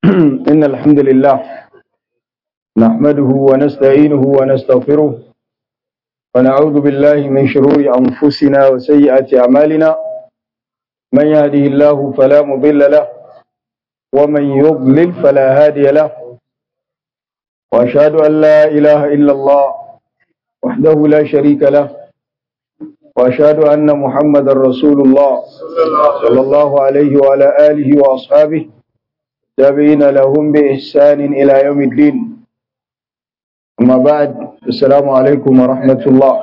إن الحمد لله نحمده ونستعينه ونستغفره ونعوذ بالله من شرور أنفسنا وسيئات أعمالنا من يهده الله فلا مضل له ومن يضلل فلا هادي له وأشهد أن لا إله إلا الله وحده لا شريك له وأشهد أن محمد رسول الله صلى الله عليه وعلى آله وأصحابه تابعين لهم بإحسان إلى يوم الدين أما بعد السلام عليكم ورحمة الله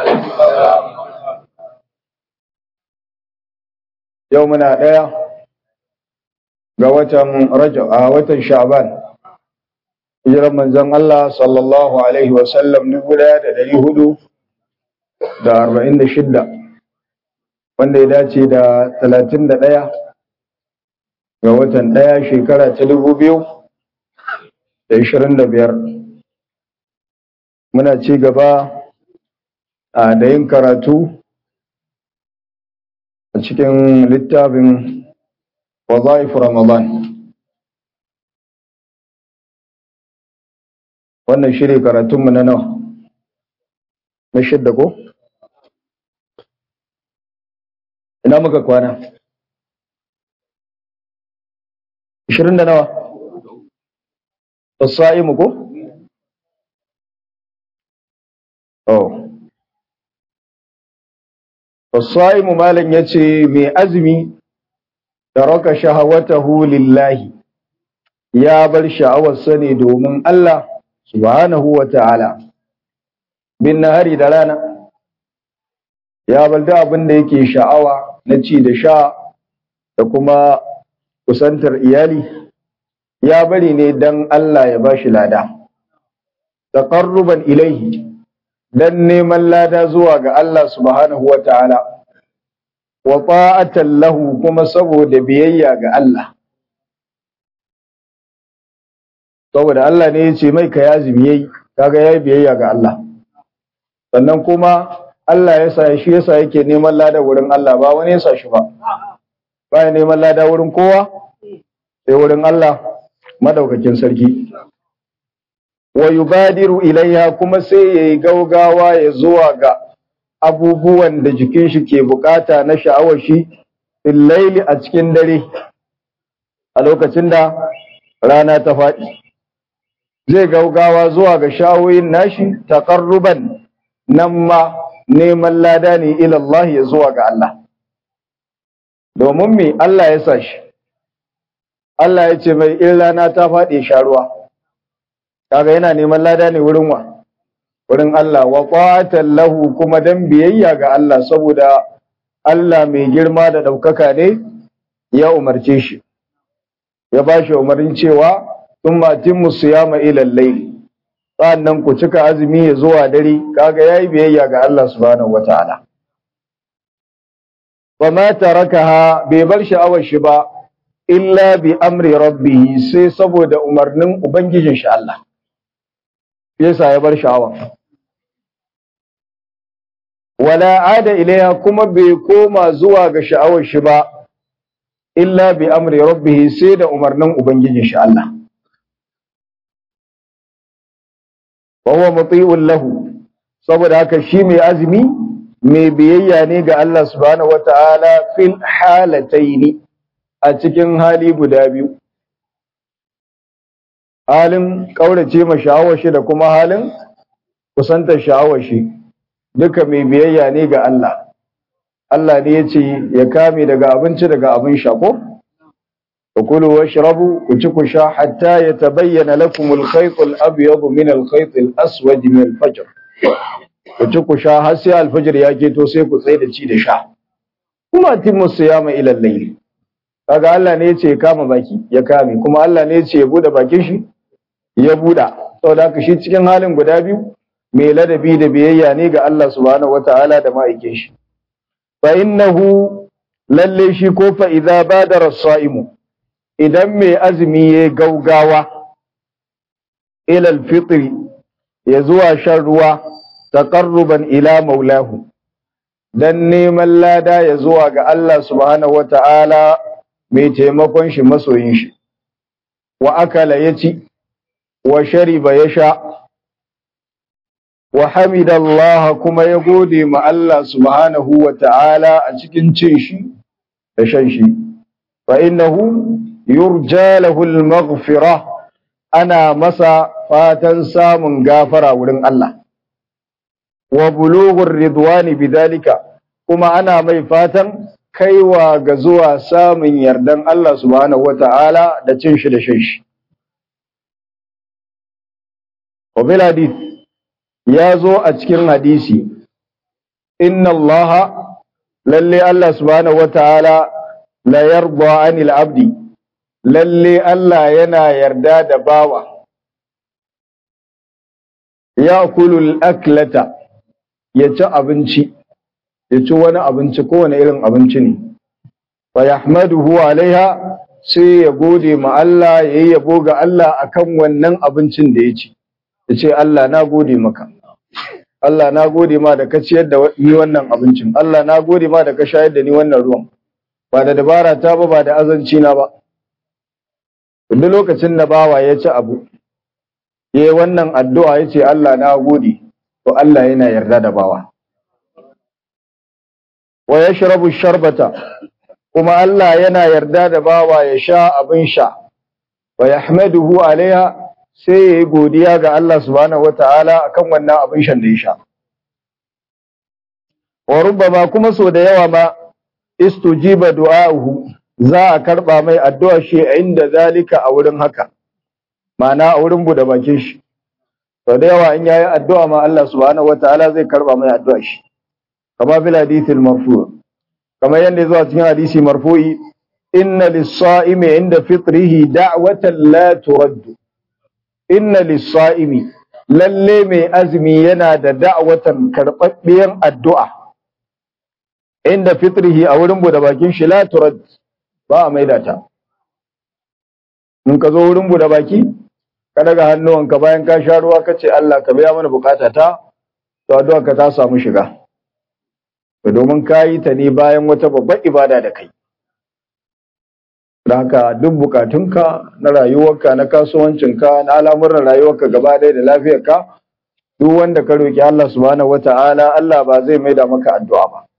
يومنا ɗaya ga watan Rajab a watan Sha'ban hijiran manzon Allah sallallahu alaihi wa sallam dubu ɗaya da ɗari hudu da arba'in da shidda wanda ya dace da talatin da ɗaya ga watan ɗaya shekara ta dubu biyu da ishirin da biyar muna ci gaba a da yin karatu a cikin littafin wazaif ramadan wannan shi ne karatunmu na nawa na shidda ko? ina muka kwana? ishirin da nawa? Fasa'imu ko? Oh. Fasa'imu malam ya ce mai azumi da raka shahawatahu lillahi ya bar sha'awarsa ne domin Allah subhanahu wa ta'ala. Bin nahari da rana ya bar da abin da yake sha'awa na ci da sha da kuma kusantar iyali ya bari ne dan Allah ya bashi lada taqarruban ilaihi dan neman lada zuwa ga Allah subhanahu wataala wa ta'atan lahu kuma saboda biyayya ga Allah saboda Allah ne ya ce mai ka yazimi yayi kaga yayi biyayya ga Allah sannan kuma Allah ya sa shi yasa yake neman lada wurin Allah ba wani ya sa shi ba baya neman lada wurin kowa sai wurin Allah madaukakin sarki wa yubadiru ilaiha kuma sai yayi gaugawa ya zuwa ga abubuwan da jikin shi ke bukata na sha'awar shi fil laili a cikin dare a lokacin da rana ta faɗi zai gaugawa zuwa ga sha'awoyin nashi taqarruban nan ma neman lada ne ila Allah ya zuwa ga Allah domin me Allah ya sa shi Allah ya ce mai in rana ta faɗi sha ruwa kaga yana neman lada ne wurin wa wurin Allah wa qatan lahu kuma dan biyayya ga Allah saboda Allah mai girma da ɗaukaka ne ya umarce shi ya ba shi umarnin cewa thumma timmu siyama ila al-layl sannan ku cika azumi ya zuwa dare kaga yayi biyayya ga Allah subhanahu wataala wa ma tarakaha bai bar sha'awar shi ba illa bi amri rabbihi sai saboda umarnin ubangijin shi Allah yasa ya bar sha'awa wala ada ilaiha kuma bai koma zuwa ga sha'awar shi ba illa bi amri rabbihi sai da umarnin ubangijin shi Allah wa huwa muti'un lahu saboda haka shi mai azumi mai biyayya ne ga Allah subhanahu wata'ala fil halataini a cikin hali guda biyu halin kaurace ma sha'awar shi da kuma halin kusantar sha'awar shi duka mai biyayya ne ga Allah Allah ne ya ce ya kame daga abinci daga abin sha ko kulu washrabu ku ci ku sha hatta yatabayyana lakum al-khayt al-abyad min al-khayt al-aswad min al-fajr ku ci ku sha har sai al-fajr ya keto sai ku tsaye da ci da sha kuma timu siyama ila al-layl kaga Allah ne yace ya kama baki ya kame kuma Allah ne yace ya bude bakin shi ya buda saboda haka shi cikin halin guda biyu mai ladabi da biyayya ne ga Allah subhanahu wataala da ma'aikin shi fa innahu lalle shi ko fa idza badara as-sa'imu idan mai azumi ya gaugawa ila al-fitr ya zuwa shan ruwa taqarruban ila maulahu dan neman lada ya zuwa ga Allah subhanahu wata'ala mai taimakon shi masoyin shi wa akala ya ci wa shariba ya sha wa hamidallah kuma ya gode ma Allah subhanahu wa ta'ala a cikin cin shi da shan shi fa innahu yurja lahu al-maghfirah ana masa fatan samun gafara wurin Allah wa bulughur ridwani bidalika kuma ana mai fatan kaiwa ga zuwa samun yardan Allah subhanahu wata'ala da cin shi da shan shi wa bil hadith ya zo a cikin hadisi inna Allah lalle Allah subhanahu wata'ala la yarda anil abdi lalle Allah yana yarda da bawa ya kulul aklata ya ci abinci ya ci wani abinci kowane irin abinci ne fa yahmaduhu alaiha sai ya gode ma Allah ya yi yabo ga Allah akan wannan abincin da ya ci ya ce Allah na gode maka Allah na gode ma da ka ciyar da ni wannan abincin Allah na gode ma da ka shayar da ni wannan ruwan ba da dabara ta ba ba da azanci na ba duk lokacin da bawa ya ci abu ya yi wannan addu'a ya ce Allah na gode to Allah yana yarda da bawa wa ya shirabu sharbata kuma Allah yana yarda da bawa ya sha abin sha wa ya hamaduhu alaiha sai ya yi godiya ga Allah subhanahu wa ta'ala a kan wannan abin shan da ya sha wa rubama kuma so da yawa ma istujiba du'a'uhu za a karba mai addu'a shi inda zalika a wurin haka ma'ana a wurin bude bakin shi to da yawa in yayi addu'a ma Allah subhanahu wataala zai karba mai addu'a shi kama bil hadith al marfu kama yanda zuwa cikin hadisi marfu'i inna lis-sa'imi inda fitrihi da'watan la turad inna lis-sa'imi lalle mai azumi yana da da'watan karbabbiyan addu'a inda fitrihi a wurin bude bakin shi la turad ba a maida ta in ka zo wurin bude baki ka daga hannuwanka bayan ka sha ruwa ka ce Allah ka biya mana bukata ta to addu'a ka ta samu shiga to domin ka yi ta ne bayan wata babbar ibada da kai haka duk bukatunka na rayuwarka na kasuwancinka na al'amuran rayuwarka gaba ɗaya da lafiyarka duk wanda ka roki Allah subhanahu wata'ala Allah ba zai maida maka addu'a ba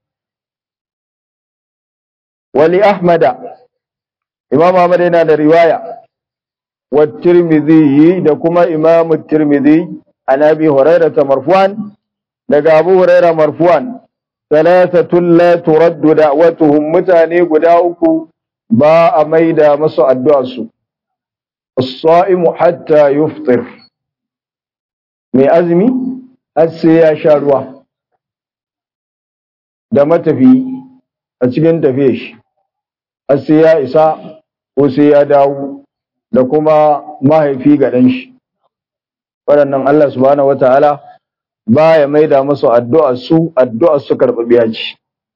wali ahmada imam ahmad yana da riwaya wa tirmidhi da kuma imam tirmidhi an abi hurairah marfu'an daga abu hurairah marfu'an thalathatun la turaddu da'watuhum mutane guda uku ba a maida masu addu'ar su as-sa'imu hatta yufṭir mai azumi har sai ya sha ruwa da matafi a cikin tafiyar shi har sai ya isa ko sai ya dawo da kuma mahaifi ga ɗan shi waɗannan Allah subhanahu wata'ala ba ya maida masu addu'a su addu'a su karɓaɓɓiya ce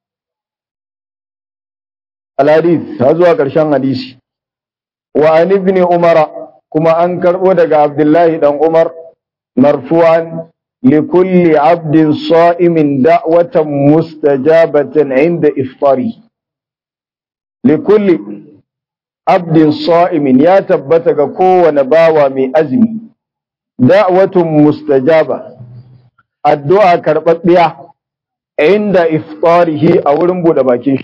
al-hadith har zuwa ƙarshen hadisi wa an ibn umara kuma an karɓo daga abdullahi dan umar marfu'an لكل عبد صائم دعوة مستجابة عند إفطاره لكل عبد صائم يا تبتك كو نباوى من أزمي دعوة مستجابة الدعاء كربت بها عند إفطاره أو رنبو دباكي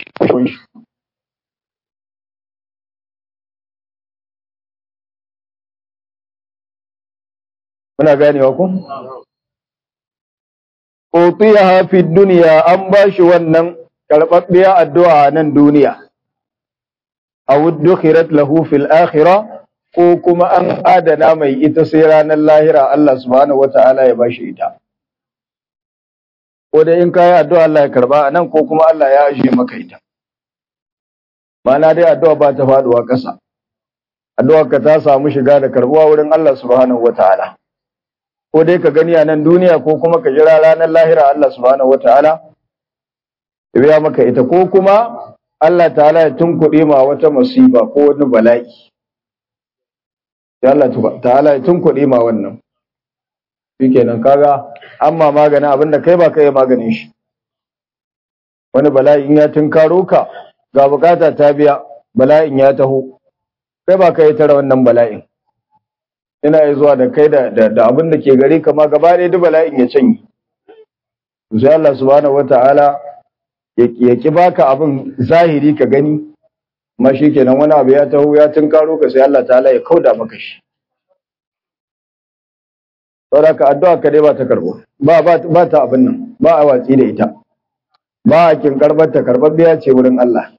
muna ganewa ku utiyaha fi dunya an bashi wannan karɓaɓɓiya addu'a nan duniya aw dukhirat lahu fil akhirah ko kuma an adana mai ita sai ranar lahira Allah subhanahu wata'ala ya bashi ita ko dai in kai addu'a Allah ya karba nan ko kuma Allah ya ajiye maka ita Mana dai addu'a ba ta faduwa ƙasa addu'a ka ta samu shiga da karbuwa wurin Allah subhanahu wata'ala ko dai ka gani a nan duniya ko kuma ka jira ranar lahira Allah subhanahu wataala ya biya maka ita ko kuma Allah ta'ala ya tunkuɗe ma wata masifa ko wani bala'i ya Allah ta'ala ya tunkuɗe ma wannan shikenan kaga amma maganin abin da kai ba kai maganin shi wani bala'i in ya tunkaro ka ga bukata ta biya bala'in ya taho kai ba ka yi tara wannan bala'in ina yi zuwa da kai da da abin da ke gare ka ma gaba ɗaya duk bala'in ya canye sai Allah subhanahu wata'ala ya ki baka abin zahiri ka gani ma kenan wani abu ya taho ya tunkaro ka sai Allah ta'ala ya kauda maka shi saboda ka addu'a ka dai ba ta karbo ba ba ta abin nan ba a watsi da ita ba a kin karbar ta karbar biya ce wurin Allah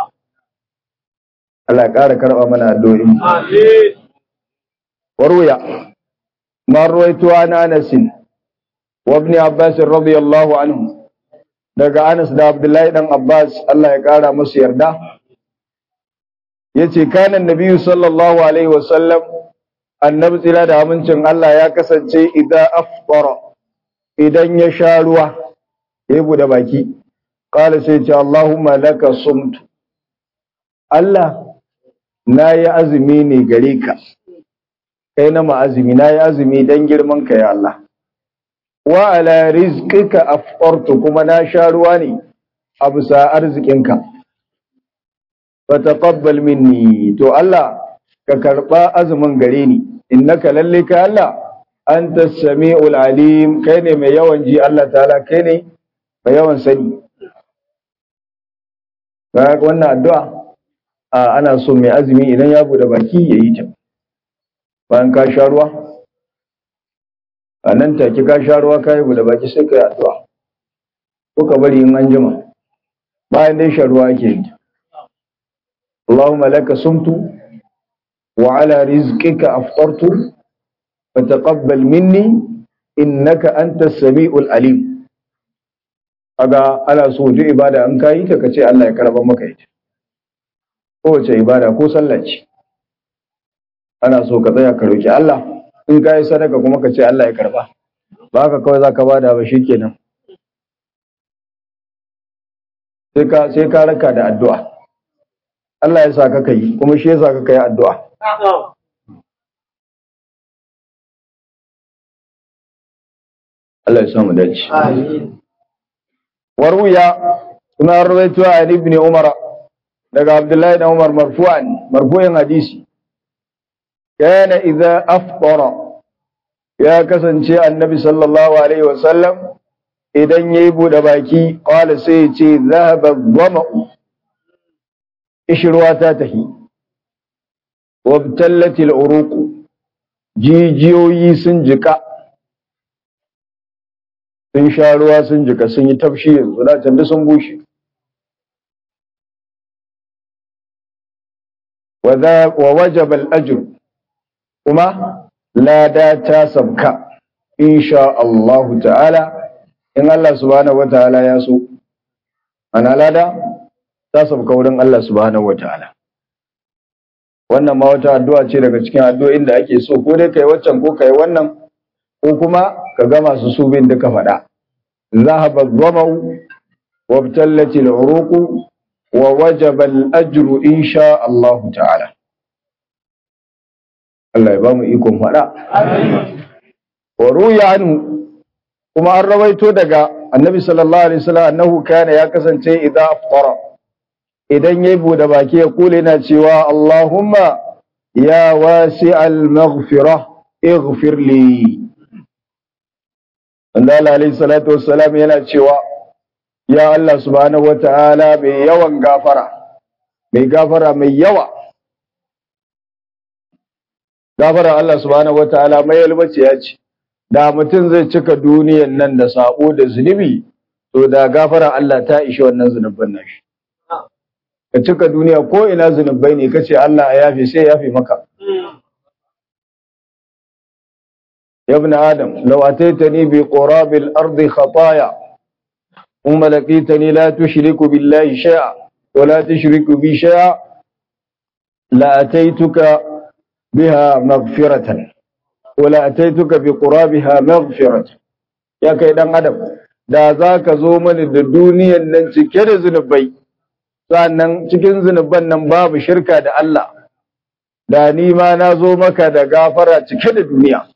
Allah ya ƙara karɓa mana addu'o'in Amin. warwaya ma ruwaito an Anas wa ibn Abbas radiyallahu anhu daga Anas da Abdullahi dan Abbas Allah ya ƙara musu yarda yace kana nabiyyu sallallahu alaihi wa sallam annabi tsira da amincin Allah ya kasance idan afṭara idan ya sha ruwa ya bude baki qala sai ce Allahumma laka sumtu Allah na yi azumi ne gare ka kai na ma'azumi na yi azumi don girman ka ya Allah wa ala rizqika afqartu kuma na sha ruwa ne a bisa arzikinka fa taqabbal minni to Allah ka karba azumin gare ni innaka lalle ka Allah anta samiul alim kai ne mai yawan ji Allah ta'ala kai ne mai yawan sani ga wannan addu'a ana so mai azumi idan ya bude baki ya yi ta bayan ka sha ruwa a nan take ka sha ruwa ka yi bude baki sai ka yi addu'a ko ka bari in an jima bayan dai sha ruwa ake yi Allahumma laka sumtu wa ala rizqika aftartu fataqabbal minni innaka antas samiul alim aga ana so duk ibada an kai ta kace Allah ya karba maka ita kowace ibada ko sallah ce ana so ka tsaya ka roki Allah in ka yi sadaka kuma ka ce Allah ya karba ba haka kawai za ka bada ba shikenan sai ka sai ka raka da addu'a Allah ya sa ka kai kuma shi ya sa ka kai addu'a Allah ya samu dace Amin. warwiya kuma rawaito a ibn Umar daga Abdullahi da Umar marfu'an marfu'in hadisi kana idza afṭara ya kasance annabi sallallahu alaihi wasallam idan yayi bude baki qala sai ya ce zahaba dhama'u ishruwa ta tahi wabtallat al'uruq jijiyoyi sun jika sun sha ruwa sun jika sun yi tafshi yanzu da can sun bushe wa wajaba al-ajr kuma lada ta sabka insha Allah ta'ala in Allah subhanahu wataala ya so ana lada ta sabka wurin Allah subhanahu wataala wannan ma wata addu'a ce daga cikin addu'o'in da ake so ko dai kai waccan ko kai wannan ko kuma ka ga masu su bin duka faɗa zahaba dhamau wa btallati al-uruq wa wajaba al-ajru insha Allah ta'ala Allah ya ba mu ikon faɗa. Wa ruya anhu kuma an rawaito daga Annabi sallallahu alaihi wasallam annahu kana ya kasance idza aftara idan yayi bude baki ya kula yana cewa Allahumma ya wasi'al maghfirah ighfir li. Allah alaihi salatu wassalam yana cewa ya Allah subhanahu wata'ala mai yawan gafara mai gafara mai yawa gafara Allah subhanahu wataala mai yalwace ya ce da mutum zai cika duniyan nan da sabo da zunubi to da gafara Allah ta ishi wannan zunubin nashi ka cika duniya ko ina zunubai ne kace Allah ya yafe sai ya yafe maka ya ibn adam law ataitani bi qurabil ardi khataaya ثم لقيتني لا تشرك بالله شيئا ولا تشرك بي شيئا لأتيتك بها مغفرة ولا أتيتك بقرابها مغفرة يا kai dan adam da za ka zo mani da duniyan nan cike da zunubai sannan cikin zunuban nan babu shirka da Allah da ni ma na zo maka da gafara cike da duniya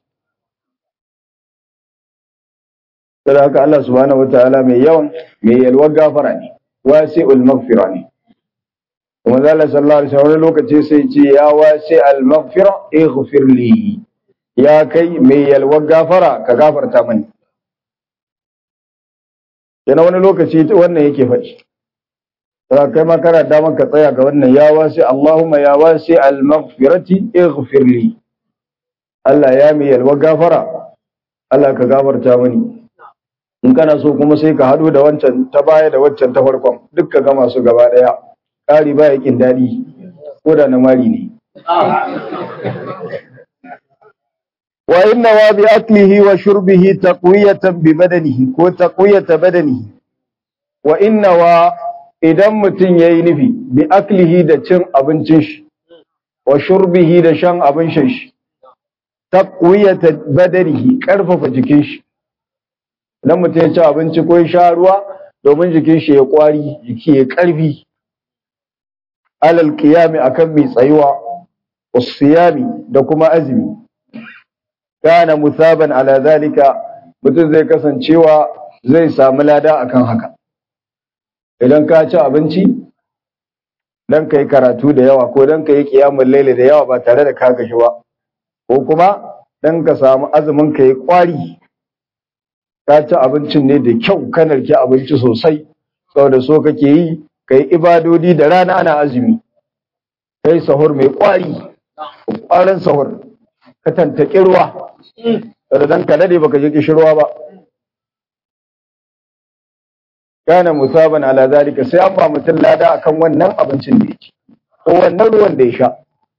saboda haka Allah subhanahu wataala mai yawan mai yalwar gafara ne wasi'ul maghfira ne kuma zalla sallallahu alaihi wasallam lokaci sai ce ya wasi al-maghfira ighfir li ya kai mai yalwar gafara ka gafarta mani yana wani lokaci wannan yake faɗi za kai ma kana damar ka tsaya ga wannan ya wasi Allahumma ya wasi al-maghfirati ighfir li Allah ya mai yalwar gafara Allah ka gafarta mani in kana so kuma sai ka hado da wancan ta baya da wancan ta farkon duk ka gama su gaba daya ƙari ba yakin daɗi ko da na mari ne wa inna wa bi aklihi wa shurbihi taqwiyatan bi badanihi ko taqwiyata badanihi wa inna wa idan mutum yayi nufi bi aklihi da cin abincin shi wa shurbihi da shan abin shan shi taqwiyata badanihi karfafa jikin shi idan mutum ya ci abinci ko ya sha ruwa domin jikin shi ya kwari jiki ya karfi alal qiyami akan mai tsayuwa usiyami da kuma azumi kana musaban ala zalika mutum zai kasancewa zai samu lada akan haka idan ka ci abinci dan kai karatu da yawa ko dan kai kiyamul laili da yawa ba tare da ka gaji ba ko kuma dan ka samu azumin ka yi kwari ka ci abincin ne da kyau ka narki abinci sosai saboda so kake yi kai ibadodi da rana ana azumi kai sahur mai kwari kwarin sahur ka tantake ruwa da dan ka dade baka je kishirwa ba kana musaban ala zalika sai an ba mutum lada akan wannan abincin da yake ko wannan ruwan da ya sha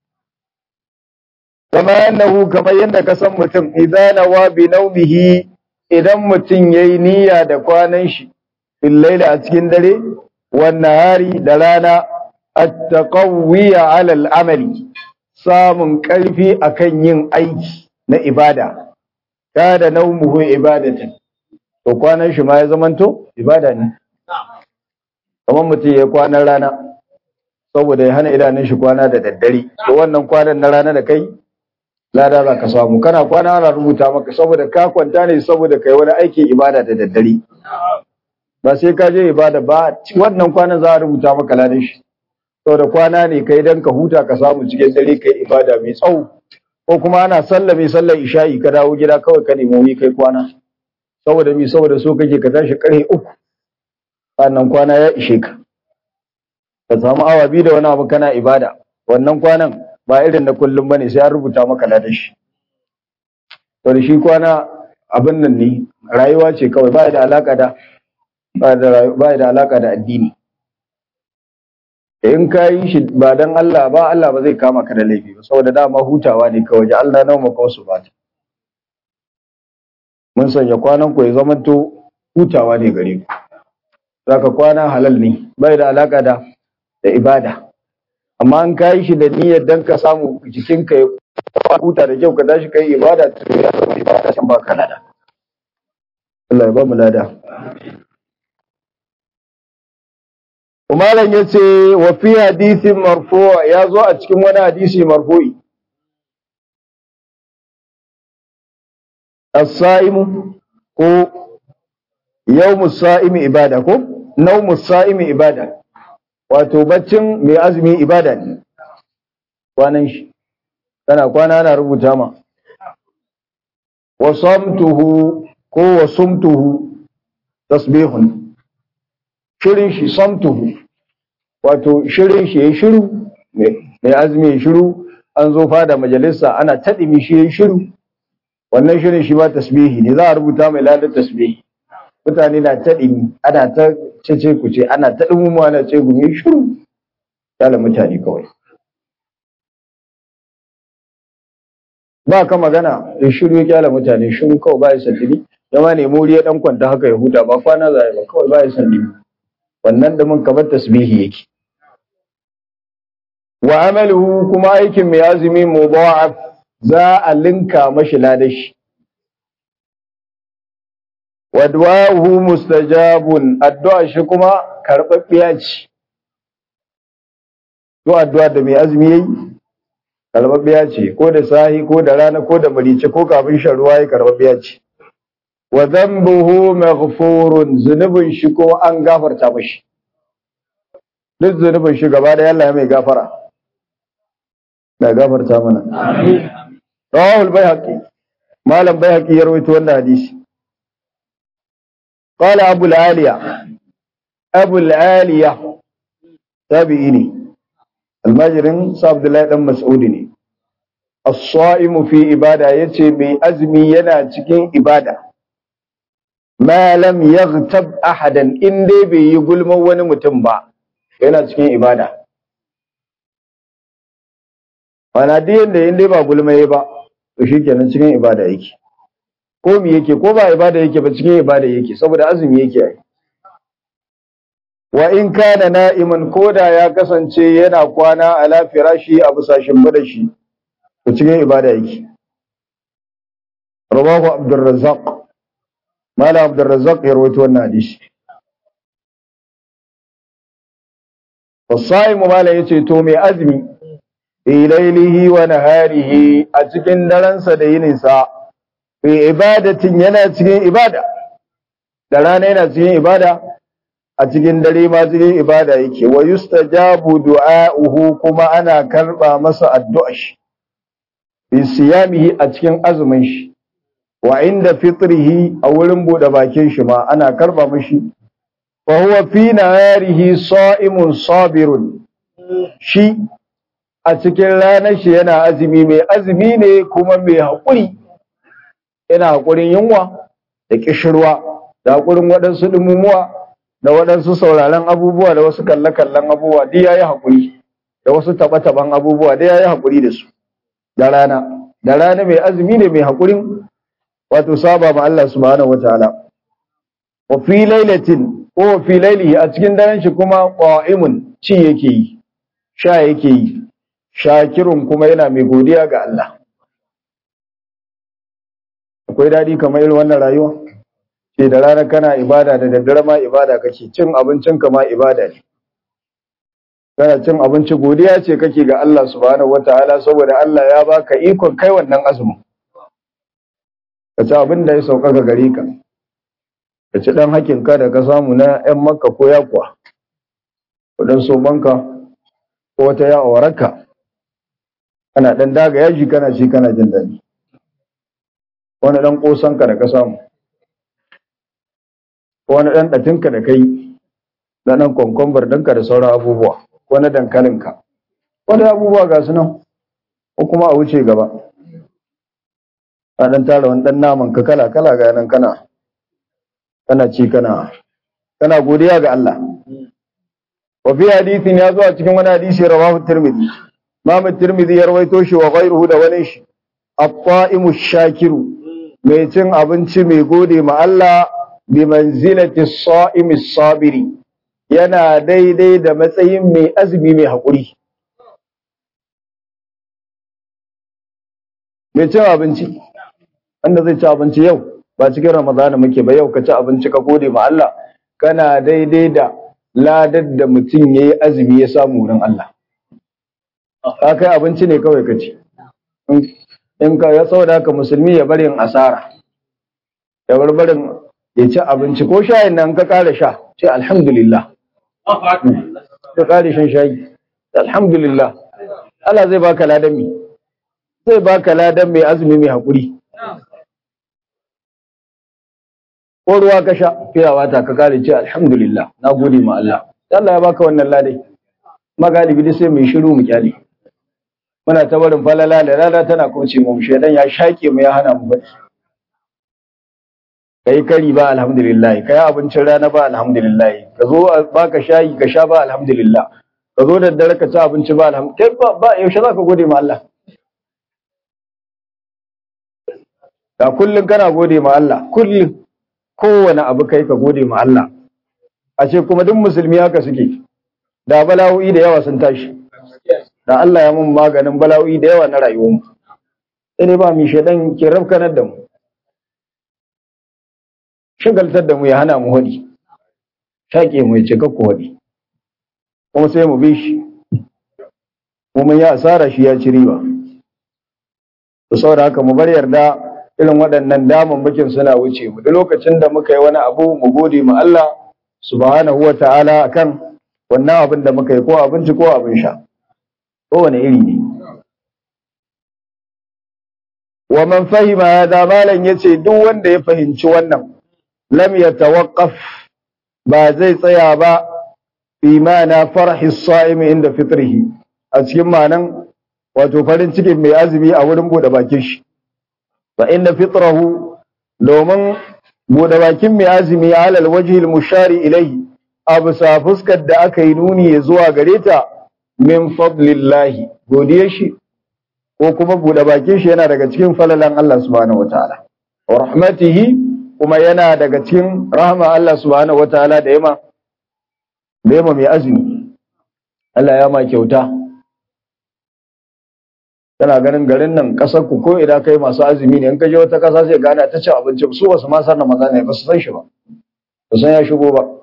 kama annahu kamar yadda ka san mutum idan nawa bi naumihi idan mutum yayi niyya da kwanan shi fil laili a cikin dare wan nahari da rana at-taqawwiya ala al-amali samun karfi akan yin aiki na ibada kada naumuhu ibadatan to kwanan shi ma ya zamanto ibada ne kamar mutum ya kwanan rana saboda ya hana idanun shi kwana da daddare to wannan kwanan na rana da kai lada za ka samu kana kwana ana rubuta maka saboda ka kwanta ne saboda kai wani aikin ibada da daddare ba sai ka je ibada ba wannan kwanan za a rubuta maka ladan shi saboda kwana ne kai dan ka huta ka samu cikin dare kai ibada mai tsawo ko kuma ana sallame sallar isha'i ka dawo gida kawai ka nemi wuri kai kwana saboda mi saboda so kake ka tashi karfe uku sannan kwana ya ishe ka ka samu awa biyu da wani abu kana ibada wannan kwanan ba irin na kullum bane sai an rubuta maka ladan shi to da shi kwana abin nan ne rayuwa ce kawai ba da alaka da ba da alaka da addini in ka yi shi ba dan Allah ba Allah ba zai kama ka da laifi ba saboda dama hutawa ne kawai ji Allah nawa maka wasu ba mun sanya kwanan ku ya zamanto hutawa ne gare ku zaka kwana halal ne bai da alaka da da ibada amma an kai shi da niyyar dan ka samu jikinka ya huta da kyau ka tashi kai ibada to ya zama ibada can ba ka lada Allah ya ba mu lada Umaran ya ce wa fi hadisin marfu ya zo a cikin wani hadisi marfu'i as-sa'imu ko yawmu sa'imi ibada ko nawmu sa'imi ibada wato baccin mai azumi ibada ne kwanan shi kana kwana ana rubuta ma wa samtuhu ko wa sumtuhu tasbihun shirin shi samtuhu wato shirin shi yayi shiru mai azumi yayi shiru an zo fada majalisa ana taɗimi shi yayi shiru wannan shirin shi ba tasbihi ne za a rubuta mai ladar tasbihi mutane na taɗimi ana ta cece ku ce ana ta ɗumumu ana ce gumi shiru yala mutane kawai ba ka magana da shiru ya kyala mutane shiru kawai ba ya sandini ya ma nemi wuri ya ɗan kwanta haka ya huta ba kwana za ba kawai ba ya sandini wannan da mun kamar tasbihi yake wa amaluhu kuma aikin mai azumi mudha'af za a linka mashi ladashi wa du'ahu mustajabun addu'a shi kuma karɓaɓɓiya ce to addu'a da mai azumi yayi karɓaɓɓiya ce ko da sahi ko da rana ko da marice ko kafin shan ruwa yayi karɓaɓɓiya ce wa dhanbuhu maghfurun zunubin shi ko an gafarta mashi duk zunubin shi gaba da Allah ya mai gafara da gafarta mana rawahul bayhaqi malam bayhaqi ya rawaito wannan hadisi qala abu al-aliya abu al-aliya tabi'i ne almajirin sa abdullahi dan mas'udi ne as-sa'imu fi ibada yace mai azumi yana cikin ibada ma lam yaghtab ahadan in dai bai yi gulman wani mutum ba yana cikin ibada ana duk yanda in dai ba gulmaye ba to shikenan cikin ibada yake ko me yake ko ba ibada yake ba cikin ibada yake saboda azumi yake yi wa in kana na'iman koda ya kasance yana kwana ala firashi a busashin bada shi to cikin ibada yake rawahu abdurrazzaq mala abdurrazzaq ya rawaito wannan hadisi wasaimu mala yace to mai azumi fi lailihi wa naharihi a cikin daransa da yininsa fi ibadatin yana cikin ibada da rana yana cikin ibada a cikin dare ma cikin ibada yake wa yustajabu du'a'uhu kuma ana karba masa addu'a shi bi siyamihi a cikin azumin shi wa inda fitrihi a wurin bude bakin shi ma ana karba mishi fa huwa fi naharihi sa'imun sabirun shi a cikin ranar shi yana azumi mai azumi ne kuma mai haƙuri yana haƙurin yunwa da ƙishirwa da haƙurin waɗansu ɗumumuwa da waɗansu sauraron abubuwa da wasu kalle-kallen abubuwa duk ya yi haƙuri da wasu taɓa-taɓan abubuwa duk ya yi haƙuri da su da rana da rana mai azumi ne mai haƙurin wato saba ma Allah subhanahu wa ta'ala wa fi lailatin ko fi lailihi a cikin daren shi kuma qa'imun ci yake yi sha yake yi shakirun kuma yana mai godiya ga Allah akwai daɗi kamar irin wannan rayuwa ce da rana kana ibada da daddare ma ibada kake cin abincin ka ma ibada ne kana cin abinci godiya ce kake ga Allah subhanahu wataala saboda Allah ya baka ikon kai wannan azumin ka ci abin da ya sauka ga gare ka ka ci dan hakin ka da ka samu na ƴan makka ko yakuwa ko dan sobanka ko wata ya awaraka kana dan daga yaji kana ci kana jin daɗi wani dan kosanka da ka samu ko wani dan ɗatinka da kai na dan kwankwambar ɗinka da sauran abubuwa ko na dankalinka wani abubuwa ga su nan ko kuma a wuce gaba a dan tara wani dan naman ka kala kala ga nan kana kana ci kana kana godiya ga Allah wa fi hadithin ya zo a cikin wani hadisi rawahu tirmidhi Imam tirmidhi ya rawaito shi wa ghayruhu da wani shi at-ta'imu shakiru mai cin abinci mai gode ma Allah bi manzilati as-sa'imi sabiri yana daidai da matsayin mai azumi mai haƙuri mai cin abinci wanda zai ci abinci yau ba cikin ramadana muke ba yau ka ci abinci ka gode ma Allah kana daidai da ladar da mutum ya yi azumi ya samu wurin Allah ka kai abinci ne kawai ka ci in ka ya saboda haka musulmi ya bari yin asara ya bar barin ya ci abinci ko shayin nan ka kara sha ce alhamdulillah ka kare shan shayi alhamdulillah Allah zai baka ladan mi zai baka ladan mai azumi mai hakuri ko ruwa ka sha fiyawa ta ka kare ce alhamdulillah na gode ma Allah Allah ya baka wannan ladai magalibi dai sai mai shiru mu kyale muna ta barin falala da rana tana kauce mu shedan ya shake mu ya hana mu bacci kai kari ba alhamdulillah kai abincin rana ba alhamdulillah ka zo baka shayi ka sha ba alhamdulillah ka zo da dare ka ci abinci ba alhamdulillah kai ba, ba yaushe za ka gode ma Allah da kullun kana gode ma Allah kullun kowane abu kai ka gode ma Allah a ce kuma duk musulmi haka suke da bala'o'i da yawa sun tashi da Allah ya mun maganin bala'o'i da yawa na rayuwarmu sai dai ba mu shedan ke rafkanar da mu shagaltar da mu ya hana mu hadi shaƙe mu ya ce kakku hadi kuma sai mu bi shi kuma ya asara shi ya ci riba to saboda haka mu bar yarda irin waɗannan damammakin suna wuce mu duk lokacin da muka yi wani abu mu gode ma Allah subhanahu wa ta'ala akan wannan abin da muka yi ko abinci ko abin sha kowane iri ne wa man fahima hada malan yace duk wanda ya fahimci wannan lam yatawaqqaf ba zai tsaya ba imana farhi as-sa'im inda fitrihi a cikin manan wato farin cikin mai azumi a wurin bude bakin shi fa inna fitrahu domin bude bakin mai azumi alal wajhi al-mushari ilayhi abu sa fuskar da aka yi nuni zuwa gare ta min fadlillahi godiyar shi ko kuma bude bakin shi yana daga cikin falalan Allah subhanahu wataala wa rahmatihi kuma yana daga cikin rahma Allah subhanahu wataala da yama da yama mai azumi Allah ya ma kyauta kana ganin garin nan kasar ku ko idan kai masu azumi ne in ka je wata kasa sai gana ta cin abinci su ba su ma san Ramadan ne ba su san shi ba ba san ya shigo ba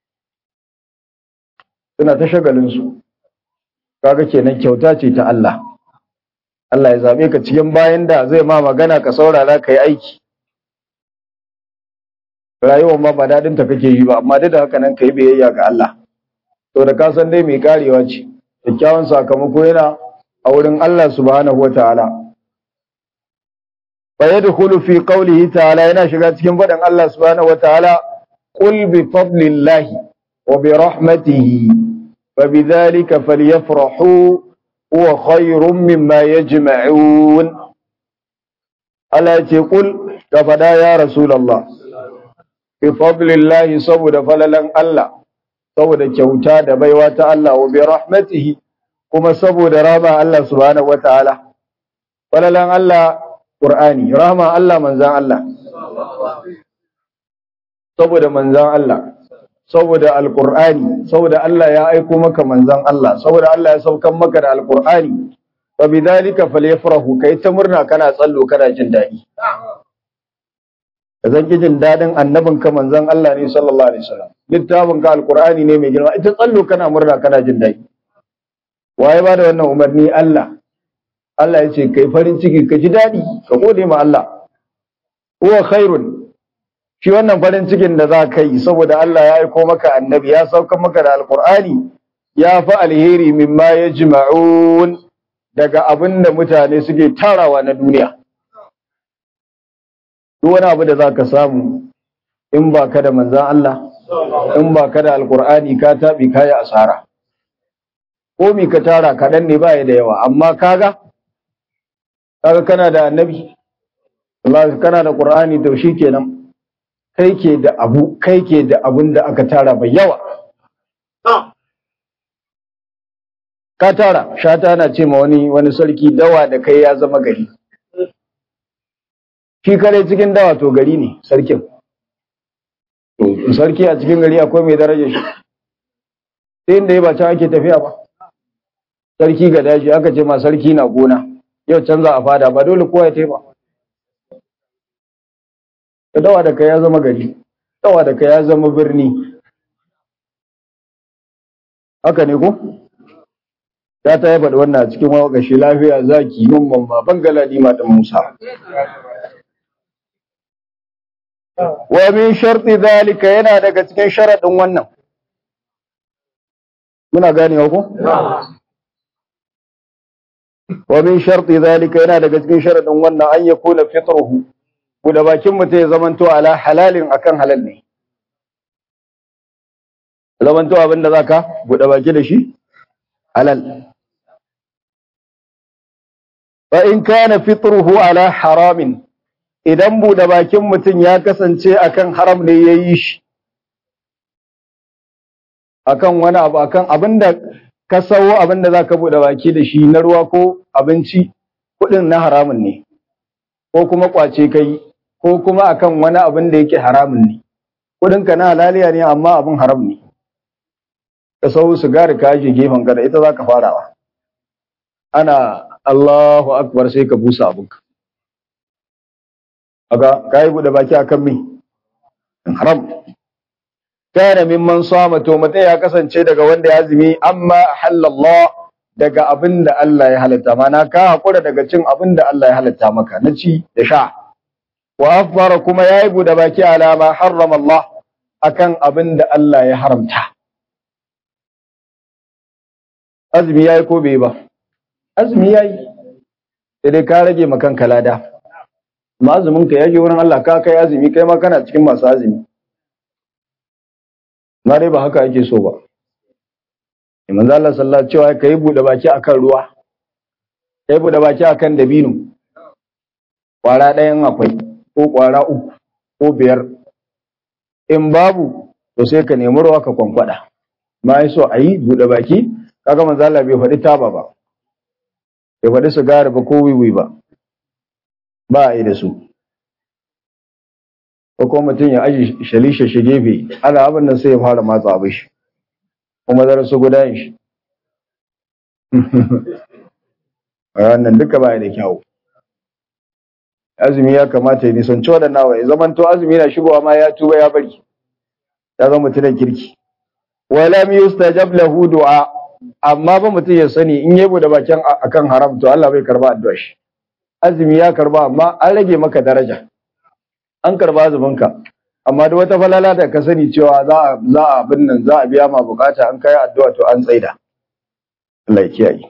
suna ta shagalin su kaga kenan kyauta ce ta Allah Allah ya zabe ka cikin bayan da zai ma magana ka saurara ka yi aiki rayuwar ma ba dadin ta kake yi ba amma duk da haka nan ka yi biyayya ga Allah to da ka san dai mai karewa ce kyakkyawan sakamako yana a wurin Allah subhanahu wataala fa yadkhulu fi qawlihi ta'ala yana shiga cikin faɗin Allah subhanahu wataala qul bi fadlillahi wa bi rahmatihi fa bidhalika falyafrahu huwa khayrun mimma yajma'un Allah ya ce qul ka fada ya rasulullah bi fadlillahi saboda falalan Allah saboda kyauta da baiwa ta Allah wa bi rahmatihi kuma saboda rama Allah subhanahu wataala falalan Allah Qur'ani rama Allah manzan Allah saboda manzan Allah saboda alqur'ani saboda Allah ya aiko maka manzan Allah saboda Allah ya saukan maka da alqur'ani fa bidhalika falyafrahu kai ta murna kana tsallo kana jin dadi zan ki jin dadin annabin ka manzan Allah ne sallallahu alaihi wasallam littafin ka alqur'ani ne mai girma ita tsallo kana murna kana jin dadi waye ba da wannan umarni Allah Allah ya ce kai farin ciki ka ji daɗi ka gode ma Allah huwa khairun shi wannan farin cikin da za ka yi saboda Allah ya aiko maka annabi ya sauka maka da alqur'ani ya fi alheri mimma yajma'un daga abin da mutane suke tarawa na duniya duk wani abu da za ka samu in ba ka da manzan Allah in ba ka da alqur'ani ka taɓi kayi asara komi ka tara kaɗan ne baya da yawa amma kaga kaga kana da annabi Allah kana da Qur'ani to kenan kai ke da abu kai ke da abun da aka tara mai yawa ka tara shata na ce ma wani wani sarki dawa da kai ya zama gari shi kare cikin dawa to gari ne sarkin sarki a cikin gari akwai mai daraja shi sai inda ya ba can ake tafiya ba sarki ga daji aka ce ma sarki na gona yau canza a fada ba dole kowa ya taiba ka dawa da ka ya zama gari dawa da ka ya zama birni haka ne ko ta ta yaba da wannan cikin wakashi lafiya zaki mamman ma bangala nima da musa wa min sharti zalika yana daga cikin sharadin wannan muna ganewa ko wa min sharti zalika yana daga cikin sharadin wannan an yakuna fitruhu da bakin mutum ya zamanto ala halalin akan halal ne zamanto abinda zaka buɗe baki da shi halal fa in kana fitruhu ala haramin idan buɗe bakin mutum ya kasance akan haram ne yayi shi akan wani abu akan abinda ka sawo abinda zaka buɗe baki da shi na ruwa ko abinci kuɗin na haramun ne ko kuma kwace kai ko kuma akan wani abin da yake haramun ne kuɗinka na halaliya ne amma abin haram ne ka sau sigari ka aje gefen ka da ita za ka farawa ana Allahu akbar sai ka busa abinka aga ka yi buɗe baki akan me haram kana mimman sama to mutai ya kasance daga wanda ya azumi amma halallah daga abin da Allah ya halatta mana ka hakura daga cin abin da Allah ya halatta maka na ci da sha wa afara kuma yayi buɗe baki alama harrama Allah akan abin da Allah ya haramta azumi yayi ko bai ba azumi yayi sai dai ka rage makan kalada amma azumin ka yaje wurin Allah ka kai azumi kai ma kana cikin masu azumi ma dai ba haka ake so ba manzo Allah sallallahu alaihi wasallam cewa kai bude baki akan ruwa kai bude baki akan dabino kwara ɗayan akwai ko kwara uku ko biyar in babu to sai ka nemi ruwa ka kwankwada ma yi so a yi bude baki kaga manzo Allah bai faɗi taba ba bai faɗi sigari ba ko wiwi ba ba a yi da su ko kuma mutum ya aji shalishe shi gefe ana abin nan sai ya fara matsa abin shi kuma zara su guda shi wannan duka ba da kyau azumi ya kamata ya nisanci waɗannan wa ya zaman to azumi na shigowa ma ya tuba ya bari ya zama mutumin kirki walam yustajab lahu du'a amma ba mutum ya sani in yabo da bakin akan haram to Allah bai karba addu'a shi azumi ya karba amma an rage maka daraja an karba azuminka amma da wata falala da ka sani cewa za a za a abin nan za a biya ma bukata an kai addu'a to an tsaida Allah ya kiyaye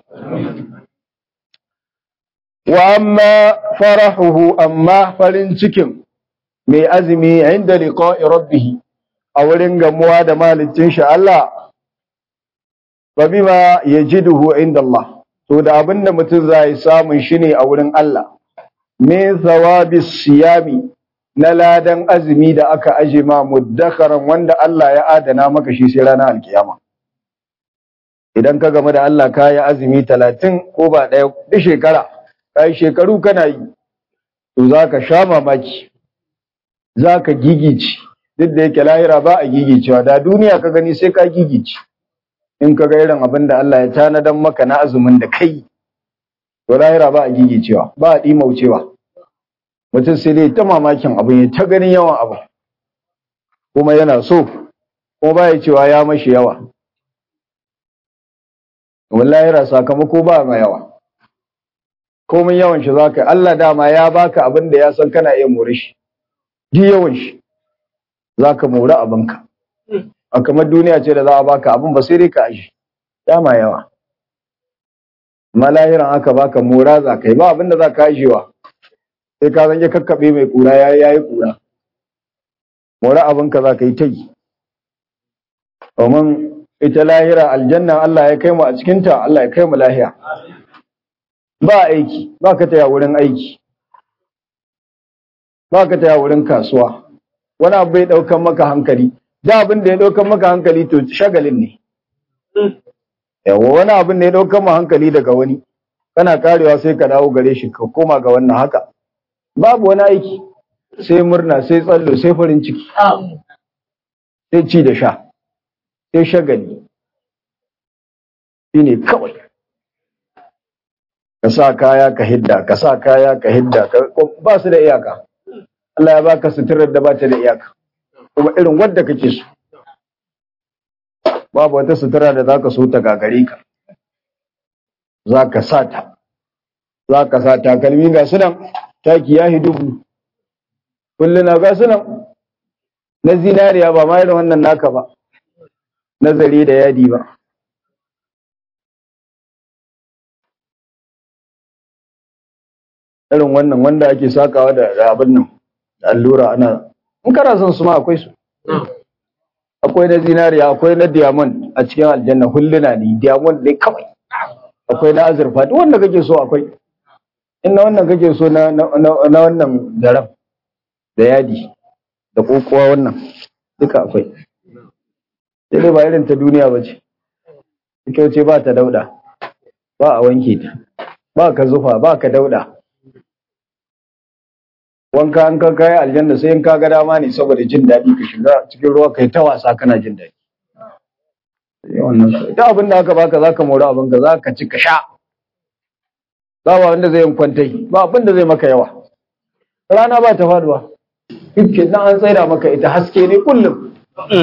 wa amma farahuhu amma farin cikin mai azumi inda liqa'i rabbih a wurin gamuwa da malicin shi Allah fa bima yajiduhu inda Allah to da abinda mutum zai samun shi ne a wurin Allah min thawabis siyami na ladan azumi da aka aje ma muddakaran wanda Allah ya adana maka shi sai ranar alkiyama idan ka game da Allah ka yi azumi talatin ko ba ɗaya duk shekara ka yi shekaru kana yi to za ka sha mamaki za ka gigici duk da yake lahira ba a gigicewa da duniya ka gani sai ka gigici in ka ga irin abin da Allah ya tanadan maka na azumin da kai to lahira ba a gigicewa ba a ɗimaucewa mutum sai dai ta mamakin abin ya ta ganin yawan abu kuma yana so kuma ba ya cewa ya mashi yawa wallahi sakamako ba ma yawa komai yawan shi zaka Allah dama ya baka abin da ya san kana iya more shi duk yawan shi zaka more abinka a kamar duniya ce da za a baka abin ba sai dai ka aji dama yawa malahiran aka baka mora za ka yi ba abin da za ka ajiyewa sai ka zange kakkaɓe mai kura ya yi kura mora abinka za ka yi ta yi domin ita lahira aljanna Allah ya kai mu a cikinta Allah ya kai mu lahiya ba aiki ba ka taya wurin aiki ba ka taya wurin kasuwa wani abu bai ɗaukan maka hankali da abin da ya ɗaukan maka hankali to shagalin ne yawa wani abin da ya ɗaukan ma hankali daga wani kana karewa sai ka dawo gare shi ka koma ga wannan haka babu wani aiki sai murna sai tsallo sai farin ciki sai ci da sha sai shagali shine kawai ka sa kaya ka hidda ka sa kaya ka hidda ba su da iyaka Allah ya baka suturar da ba ta da iyaka kuma irin wadda kake so babu wata sutura da zaka so ta gagare ka zaka sa ta zaka sa takalmi ga su nan taki ya hidubu kulluna ga su nan na zinariya ba ma irin wannan naka ba nazari da yadi ba irin wannan wanda ake sakawa da abin nan allura ana in kana son su ma akwai su akwai na zinariya akwai na diamond a cikin aljanna hulluna ne diamond ne kawai akwai na azurfa duk wanda kake so akwai in na wannan kake so na na wannan garan da yadi da kokowa wannan duka akwai sai dai ba irin ta duniya ba ce ita ce ba ta dauda ba a wanke ta ba ka zufa ba ka dauda wanka an kan kai aljanna sai in ka ga dama ne saboda jin daɗi ka shiga cikin ruwa kai ta wasa kana jin daɗi wannan ita abin da aka baka zaka mori abin ka zaka ci ka sha ba wanda zai yin kwantai ba abin da zai maka yawa rana ba ta faduwa dukkan nan an tsaida maka ita haske ne kullum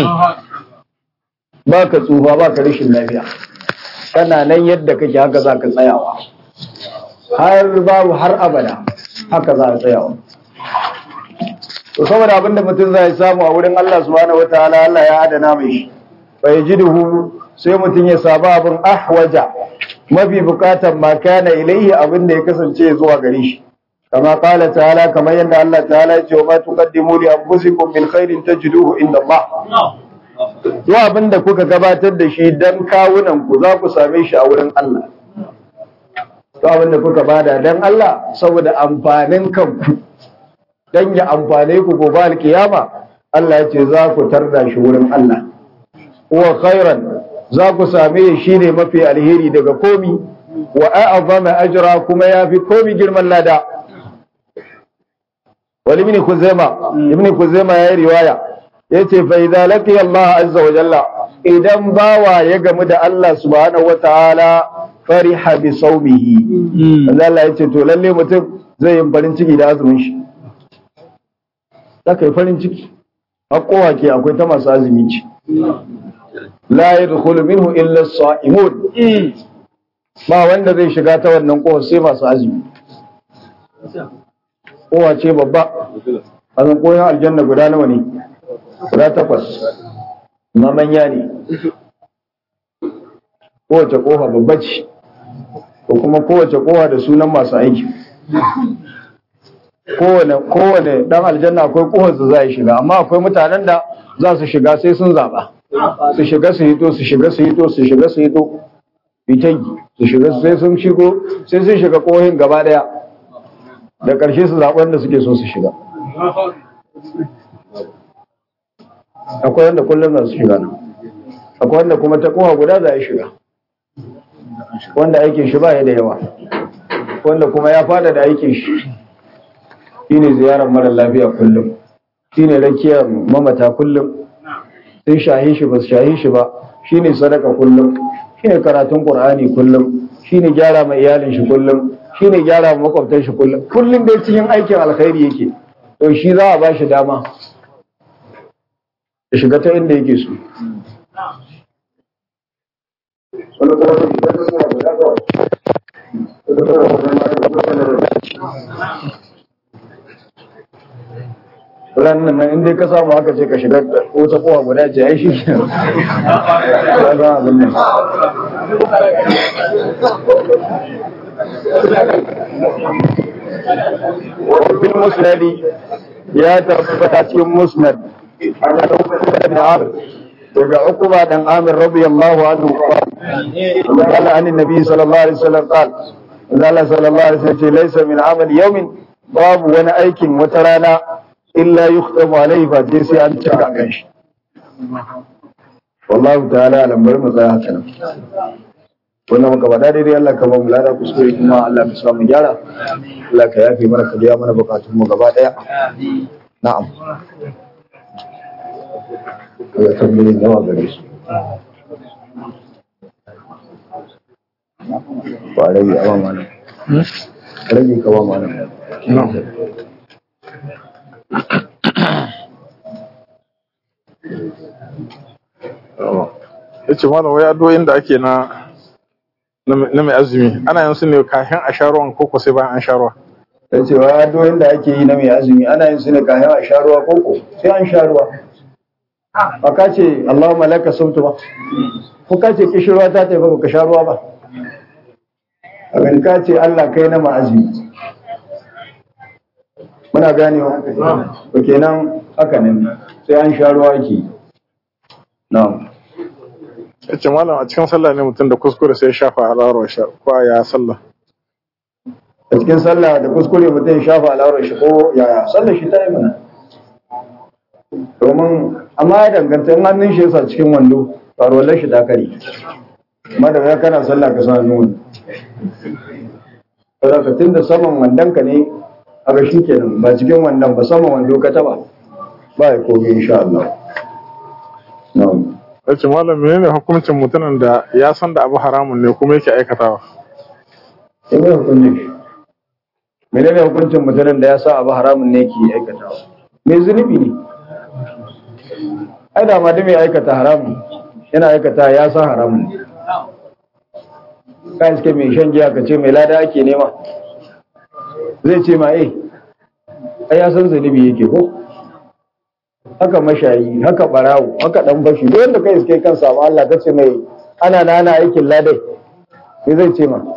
ba ka tsufa ba ka rashin lafiya kana nan yadda kake haka za ka tsayawa har babu har abada haka za a tsayawa to saboda abinda mutum zai samu a wurin Allah subhanahu wataala Allah ya adana mai shi fa yajiduhu sai mutum ya saba abin ahwaja mafi bukatan ma kana ilaihi abin da ya kasance zuwa gare shi kama qala ta'ala kamar yadda Allah ta'ala ya ce wa ma tuqaddimu li anfusikum min khairin tajiduhu inda Allah duk abin da kuka gabatar da shi dan kawunan ku za ku same shi a wurin Allah duk abin da kuka bada dan Allah saboda amfanin kanku dan ya amfane ku gobe alkiyama Allah ya ce za ku tarda shi wurin Allah wa khairan za ku same shi ne mafi alheri daga komi wa a'azama ajra kuma yafi komi girman lada wal ibn kuzaima ibn kuzaima yayi riwaya yace fa idza laqiya Allah azza wa jalla idan bawa ya gamu da Allah subhanahu wa ta'ala fariha bi sawmihi Allah yace to lalle mutum zai yi farin ciki da azumin shi zaka yi farin ciki haƙowa ke akwai ta masu azumi ce la yadkhulu minhu illa as-sa'imun ba wanda zai shiga ta wannan kowa sai masu azumi kowa ce babba azan koyon aljanna guda nawa ne guda takwas na manya ne kowace kofa babba ce ko kuma kowace kofa da sunan masu aiki kowane kowane dan aljanna akwai kofar da za a shiga amma akwai mutanen da za su shiga sai sun zaba su shiga su hito su shiga su hito su shiga su hito fitangi su shiga sai sun shigo sai sun shiga kohin gaba daya da ƙarshe su zaɓi wanda suke so su shiga akwai wanda kullum za su shiga nan akwai wanda kuma ta kowa guda za a shiga wanda aikin shi ba ya da yawa wanda kuma ya fada da aikin shi shine ziyarar mara lafiya kullum shine rakiyar mamata kullum sun shahi shi ba su shahi shi ba shine sadaka kullum shine karatun qur'ani kullum shine gyara ma iyalin shi kullum shine gyara ma makwabtan shi kullum kullum dai cikin aikin alkhairi yake to shi za a ba shi dama ya shiga ta inda yake so wani kuma sai shiga ta suna guda kawai ranar nan inda ka samu haka ce ka shiga wata kowa guda ce ai shi ke ya za abin nan bin musnadi ya tabbata cikin musnad ana tabbata da amir daga ukuba dan amir radiyallahu anhu qala an annabi sallallahu alaihi wasallam qala Allah sallallahu alaihi wasallam ce laysa min amal yawmin babu wani aikin wata rana illa yukhtamu alaihi fa sai sai an cika kan shi wallahu ta'ala alam bari mu tsaya haka nan wannan muka faɗa daidai Allah ka ba mu lada kuskure kuma Allah ka sa mu gyara Allah ka yafe mana ka biya mana bukatun mu gaba daya na'am ya tambaye nawa gare su ba rage awa mana rage ka ba mana na'am ya ce mana wai addu'o'in da ake na na mai azumi ana yin su ne kafin a sha ruwan koko sai bayan an sha ruwa ya ce wa addu'o'in da ake yi na mai azumi ana yin su ne kafin a sha ruwa koko sai an sha ruwa ba ka ce Allahumma laka sumtu ba ko ka ce kishirwa ta tafi ba ka sha ruwa ba abin ka ce Allah kai na ma'azumi muna ganewa to kenan haka ne sai an sha ruwa ake na'am ya ce malam a cikin sallah ne mutum da kuskure sai ya shafa alawar sha ko ya sallah a cikin sallah da kuskure mutum ya shafa al'aurar shi ko yaya sallar shi ta yi mana domin amma ya danganta in hannun shi yasa cikin wando faruwar shi ta kare amma da ya kana sallah ka sa nuni saboda ka tunda saman wandon ka ne a ga shi kenan ba cikin wandon ba saman wando ka taba ba ya komi insha Allah na'am ya ce malam menene hukuncin mutumin da ya san da abu haramun ne kuma yake aikatawa sai mai hukuncin shi menene hukuncin mutumin da ya sa abu haramun ne ke aikatawa mai zunubi ne ai da ma da mai aikata haramun yana aikata ya san haramun ne ka iske mai shan giya ka ce mai lada ake nema zai ce ma eh ai ya san zunubi yake ko haka mashayi haka barawo haka dan bashi duk wanda kai iske kan samu Allah ka ce mai ana na ana aikin ladai me zai ce ma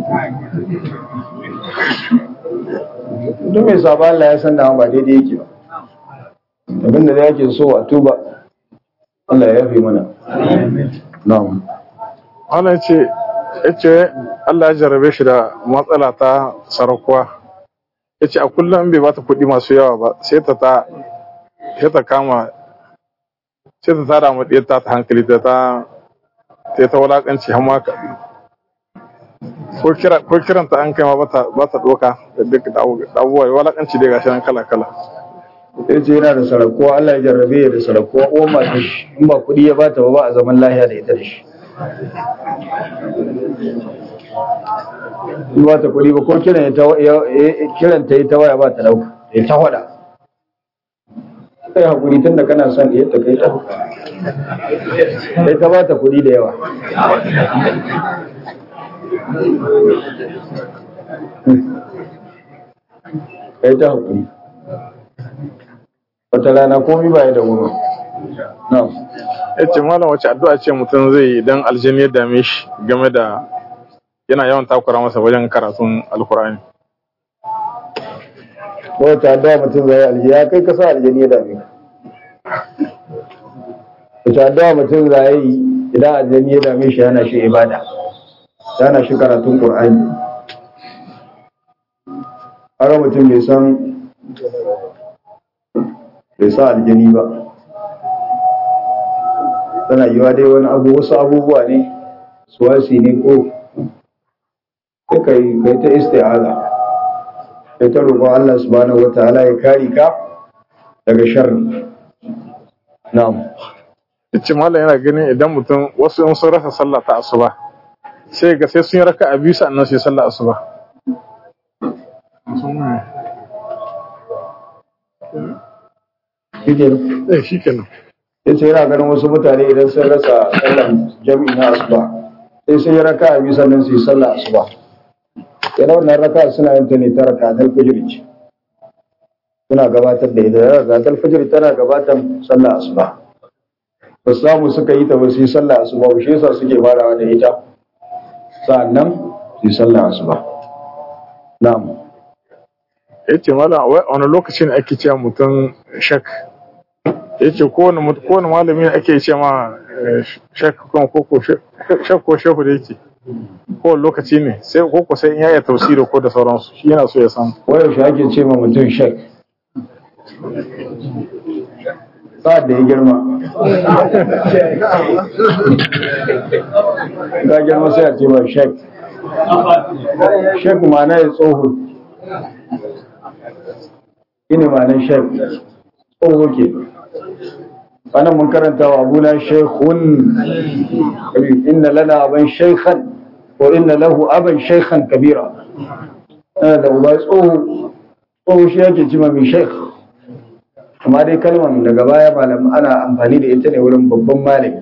duk mai saba Allah ya san da ba daidai yake ba abinda da yake so a tuba Allah ya yafe mana na'am wannan ce yace Allah ya jarrabe shi da matsala ta sarakuwa yace a kullum bai bata kuɗi masu yawa ba sai ta ta sai ta kama sai ta tada mu ta ta hankali ta ta sai ta wulakanci har ma ka- ko kira ko kiranta an kai ma bata bata doka da duk da abu- da abubuwa wulakanci dai gashi nan kala kala ya ce yana da sarakuwa Allah ya jarrabe ya da sarakuwa uwan masu shi in ba kuɗi ya bata ba ba a zaman lahiya da ita da shi in ba ta kuɗi ba ko kiran ya ta ya- ya- kiran ta yi ta waya ba ta dauka ya ta hada kai hakuri tun da kana son ya ta kai ta kai ta ba ta kuɗi da yawa kai ta hakuri wata rana komai ba ya da wuri na'am yace malam wace addu'a ce mutum zai yi idan aljini ya dame shi game da yana yawan takura masa wajen karatun alkur'ani wata addu'a mutum zai alji ya kai kasa aljani ya dame ka wata addu'a mutum zai yi idan aljani ya dame shi yana shi ibada yana shi karatun qur'ani har mutum bai san bai sa aljani ba tana yiwa dai wani abu wasu abubuwa ne suwasi ne ko sai kai kai ta isti'aza kai ta roƙon Allah subhanahu wataala ya kare ka daga sharri na'am yace malam yana ganin idan mutum wasu in sun rasa sallah ta asuba sai ga sai sun yi raka a biyu sannan su yi sallah asuba shike eh shikenan yace yana ganin wasu mutane idan sun rasa sallan jami'i na asuba sai sun yi raka a biyu sannan su yi sallah asuba yana wannan raka suna yin ta ne ta raka tal fajr ce suna gabatar da ita raka tal fajr tana gabatar sallah asuba ba su samu suka yi ta ba su yi sallah asuba ba shi yasa suke farawa da ita sa'annan su yi sallah asuba na'am yace malam wai a wani lokaci ne ake cewa mutum shak yace kowane mut- kowane malami ne ake ce ma eh, shak ko ko ko shak ko shehu da yake kowane lokaci ne sai ko ko sai in ya iya tafsiri ko da sauransu shi yana so ya san wayaushe ake ce ma mutum shek sa'ad da ya girma ga girma sai a ce ma shek shek ma'ana ya tsoho shi ne ma'anar shek tsoho ke ana mun karanta wa abuna shekhun inna lana aban shekhan ko inna lahu aban shekhan kabira yana da uba tsoho tsoho shi yake cima mai sheikh amma dai kalmar daga baya malam ana amfani da ita ne wurin babban malami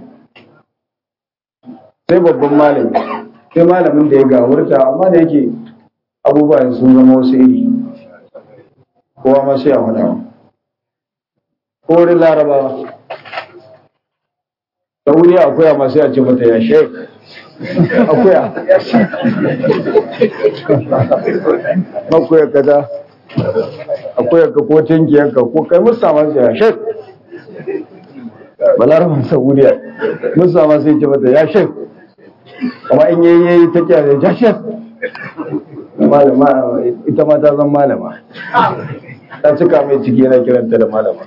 sai babban malami sai malamin da ya gawurta amma da yake abubuwan sun zama wasu iri kowa ma sai a faɗa ko wurin larabawa da wuri akuya ma sai a ce mata ya sheikh akuya akuya kaza akuya ka ko tinkiyar ka ko kai musa ma sai ya sheikh balaraban saudiya musa ma sai ce mata ya sheikh amma in yayi yayi ta kiyaye ya sheikh malama ita ma ta zan malama ta cika mai ciki yana kiranta da malama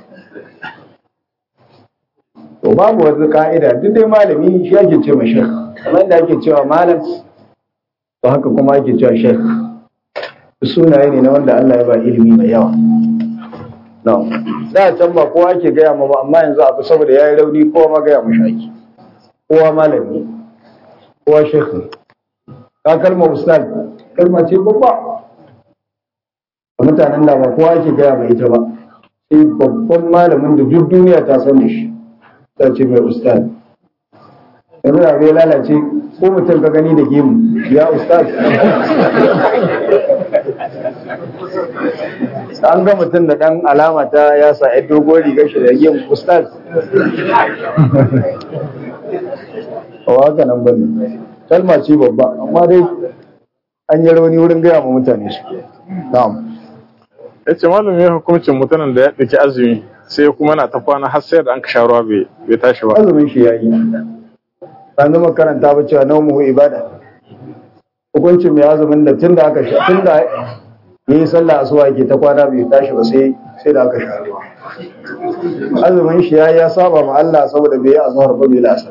to babu wata ka'ida duk dai malami shi ake ce ma shekh kamar yadda ake cewa malam to haka kuma ake cewa shekh sunaye ne na wanda Allah ya ba ilimi mai yawa no da can ba kowa ake gaya ma ba amma yanzu abu saboda ya yi rauni kowa ma gaya mashi ake kowa malami kowa shekh ne ka kalmar ustad kalma ce babba a mutanen da ba kowa ake gaya mai ita ba sai babban malamin da duk duniya ta san da shi ta ce mai ustad yanzu da bai lalace ko mutum ka gani da gemu ya ustad an ga mutum da ɗan alama ta ya sa ya dogon rigar shi da gemu ustad a haka nan ba ne kalma ce babba amma dai an yi rauni wurin gaya ma mutane su na'am ya ce malam ya hukuncin mutumin da ya ɗauki azumi sai kuma na ta kwana har sai da an ka sha ruwa bai bai tashi ba azumin shi yayi ban zama karanta ba cewa naumu ibada hukuncin mai azumin da tunda aka sha tunda yayi sallah asuba yake ta kwana bai tashi ba sai sai da aka sha ruwa azumin shi yayi ya saba ma Allah saboda bai yi azhar ba bai lasa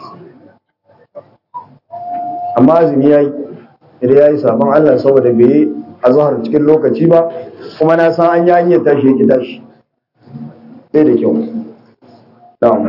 amma azumi yayi idan yayi saban Allah saboda bai yi azhar cikin lokaci ba kuma na san an yi hanyar tashi yake tashi sai da kyau na'am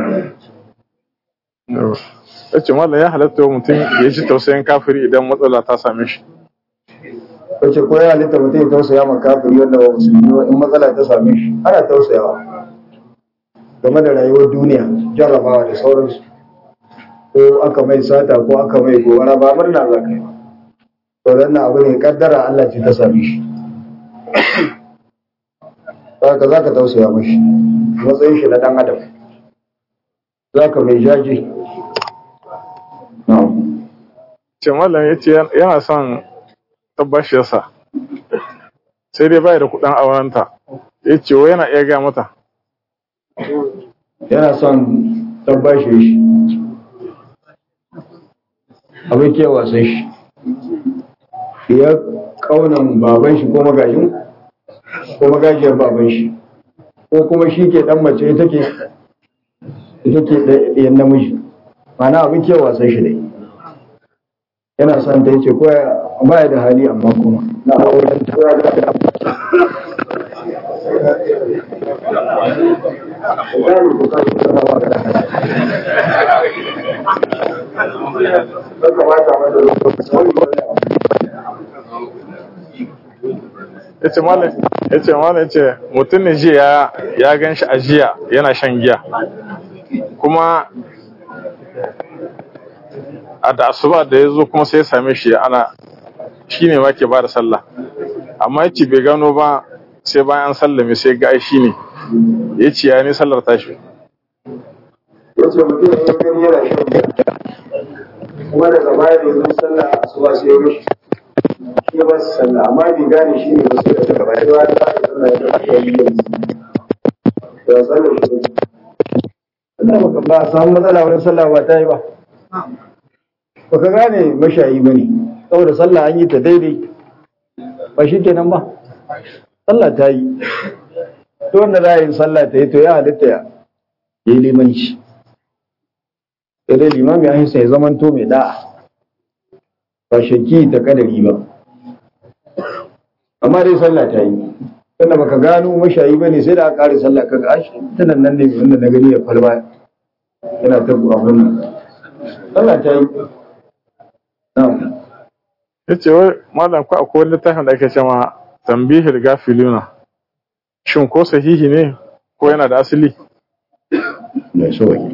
ya ce malam ya halatta wa mutum ya ji tausayin kafiri idan matsala ta same shi wace ko ya halitta mutum ya tausaya ma kafiri wanda ba musulmi ba in matsala ta same shi ana tausayawa game da rayuwar duniya jarrabawa da sauransu ko aka mai sata ko aka mai gobara ba murna za ka yi ba to dan na abu ne kaddara Allah ce ta same shi ka za ka tausaya mashi matsayin shi na dan adam za ka mai jaji na'am ce malam ya ce yana son tabbashiyarsa sai dai bai da kuɗin aurenta ya ce wai yana iya gaya mata yana son tabbashe shi abin kewa sai shi ya kaunan baban shi ko magajin ko magajiyar baban shi ko kuma shi ke dan mace ita ke ita ke ɗayan namiji mana abin kewa sai shi dai yana son ta yace ko ba ya da hali amma kuma na auren ta ya ce malam ya ce malam ya ce mutum ne jiya ya gan shi a jiya yana shan giya kuma a da asuba da ya zo kuma sai ya same shi ana shi ne ma ke ba da sallah amma ya ce bai gano ba sai bayan an sallame sai ga ai shi ne ya ce ya ne sallar tashi yace mutum ya gani yana shan giya kuma daga baya da yanzu sallah asuba sai ya mishi shi ya ba su sallah amma bai gane shi ne ba sai daga baya da wani ba sallah ya ga ya yi da sallah shi ne Allah baka ba a samu matsala wurin sallah ba ta yi ba baka gane mashayi ba ne saboda sallah an yi ta daidai ba shi kenan ba sallah ta yi to wanda za a yi sallah ta yi to ya halitta ya yi limanci sai dai limami ya hisa ya zamanto mai da'a ba shakki ta kadari ba amma dai sallah ta yi tunda baka gano mashayi ba ne sai da aka kare sallah kaga ashi tunan nan ne wanda na gani ya falba yana ta abin nan sallah ta yi na'am ya ce wai malam ko akwai wani littafin da ake cewa tambihil gafiluna shin ko sahihi ne ko yana da asali mai sauki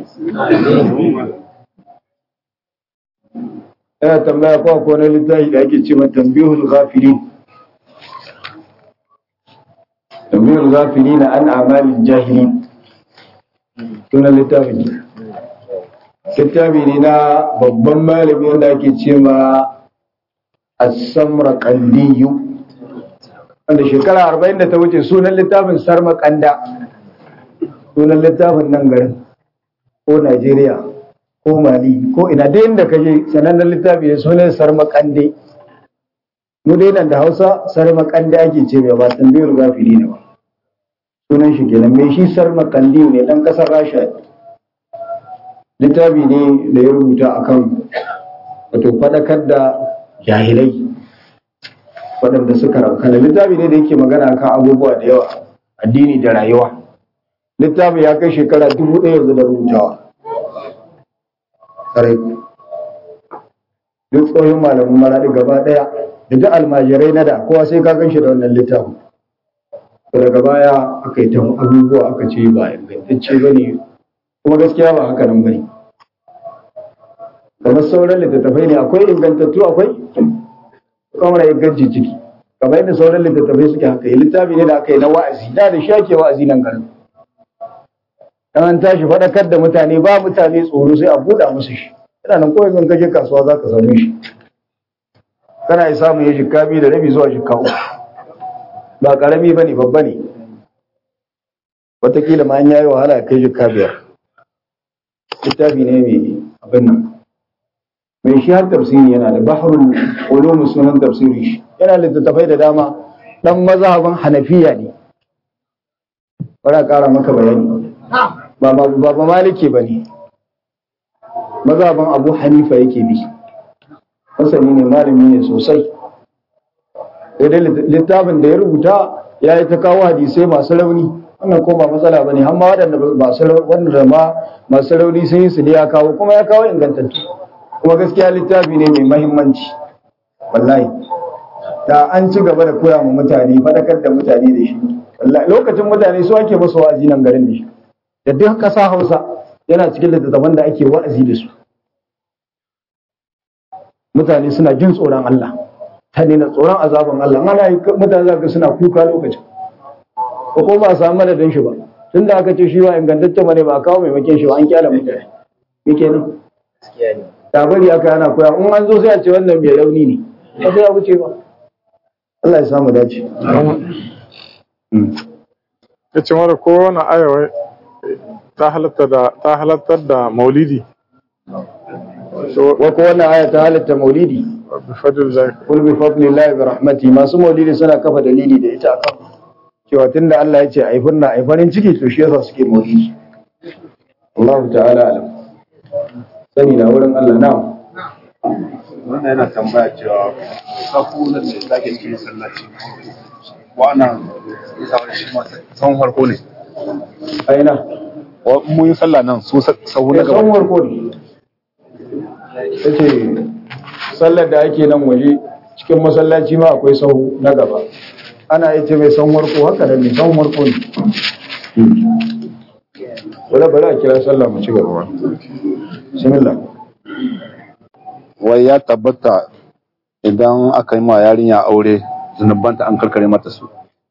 yana tambaya ko akwai wani littafi da ake cewa tambihul ghafilin tambihul ghafilin an amalin jahilin sunan littafin littafi ne na babban malami wanda ake cewa as-samra qandiyu wanda shekara arba'in da ta wuce sunan littafin sarma kanda sunan littafin nan garin ko Najeriya ko Mali ko ina da inda kaje sanannen littafi ne sunan sarma kande mu dai nan da Hausa sarma kande ake ce mai ba tambayar gafiri ne ba sunan shi kenan mai shi sarma kandi ne dan kasar Rasha littafi ne da ya rubuta akan wato fadakar da jahilai waɗanda suka raukana littafi ne da yake magana kan abubuwa da yawa addini da rayuwa littafi ya kai shekara dubu ɗaya yanzu da rubutawa ƙarai duk tsohon malamin maraɗi gaba ɗaya da duk almajirai na da kowa sai ka gan shi da wannan littafin daga baya aka yi ta abubuwa aka ce ba ingantacce ba ne kuma gaskiya ba haka nan ba ne kamar sauran littattafai ne akwai ingantattu akwai kamar inganci ciki kamar yadda sauran littattafai suke haka yi littafi ne da aka yi na wa'azi da da shake wa'azi nan garin dan an tashi faɗakar da mutane ba mutane tsoro sai a buɗa musu shi yana nan kawai zan kaje kasuwa za ka same shi kana yi samun ya jikka biyu da rabi zuwa jikka uku ba karami ba ne babba ne watakila ma an yayi wahala kai jikka biyar littafi ne mai abin nan mai shi har tafsiri yana da bahrul ulum sunan tafsiri shi yana littattafai da dama dan mazhaban hanafiya ne bara kara maka bayani ba ba ba maliki bane mazhaban abu hanifa yake bi masani ne malami ne sosai dai littafin da ya rubuta ya yi ta kawo hadisai masu rauni wannan ko ba matsala bane har ma waɗanda waɗanda ma masu rauni sun yi su ne ya kawo kuma ya kawo ingantattu kuma gaskiya littafi ne mai mahimmanci wallahi da an ci gaba da koya ma mutane faɗakar da mutane da shi wallahi lokacin mutane su ake musu wa'azi nan garin da shi da duk ƙasa Hausa yana cikin littattafan da ake wa'azi da su mutane suna jin tsoron Allah ta na tsoron azaban Allah ana yi mutane zaka suna kuka lokacin ko ko ba a samu madadin shi ba tunda aka ce shi ba ingantacce bane ba a kawo maimakon shi ba an kyala mutane yake ne tabari aka yana koya in an zo sai a ce wannan mai rauni ne ba sai a wuce ba Allah ya samu dace ya ce mara kowane ayawa ta halatta da ta halattar da maulidi wa ko wannan aya ta halatta maulidi bi fadl zai kul bi fadlillahi bi rahmati masu maulidi suna kafa dalili da ita akan cewa tunda Allah ya ce ai furna ai farin ciki to shi yasa suke maulidi Allah ta'ala alam sani na wurin Allah na wannan yana tambaya cewa sahu na ce da ke cikin masallaci wannan isa wani shi masu sahun farko ne aina Wa- mun yi sallah nan su sa- sahu na ya san gaba warko ne yace sallar da ake nan waje cikin masallaci ma akwai sahu na gaba ana yi ce mai san warko haka da ne san warko ne wala bari a kira sallah mu ci gaba bismillah wai ya tabbata idan aka yi ma yarinya aure zunubanta an karkare mata su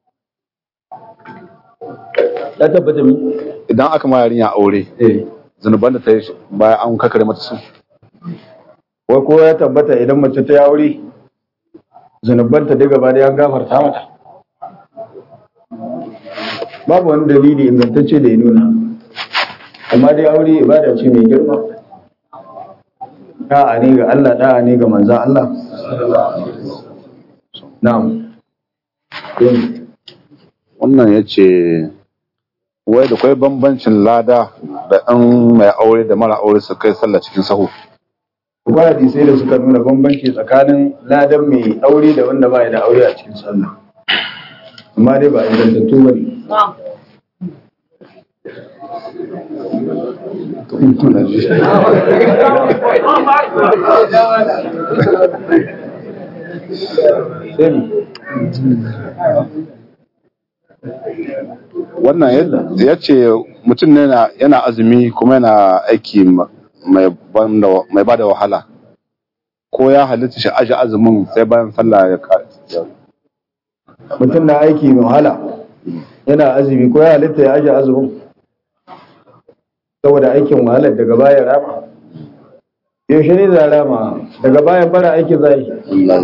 ya tabbata mi idan aka ma yarinya aure eh zunuban da ta yi bayan an karkare mata su wai ko ya tabbata idan mace ta yi aure zanubanta duk gaba da an gafarta mata babu wani dalili ingantacce da ya nuna amma dai aure ibada ce mai girma da'a ne ga Allah da'a ne ga manzan Allah na'am Yin. wannan ya ce wai da kwai bambancin lada da ɗan mai aure da mara aure su kai sallah cikin sahu akwai hadisai da suka nuna bambanci tsakanin ladan mai aure da wanda ba ya da aure a cikin sallah amma dai ba ingantattu ba ne sai ne wannan ya- ya ce mutum ne na- yana azumi kuma yana aiki ma- mai ban da- mai ba da wahala ko ya halitta shi aji azumin sai bayan sallah ya ka- ya- mutum na aiki mai wahala yana azumi ko ya halitta ya aje azumin saboda aikin wahalar daga baya rama yaushe ne za rama daga bayan bara aiki za yi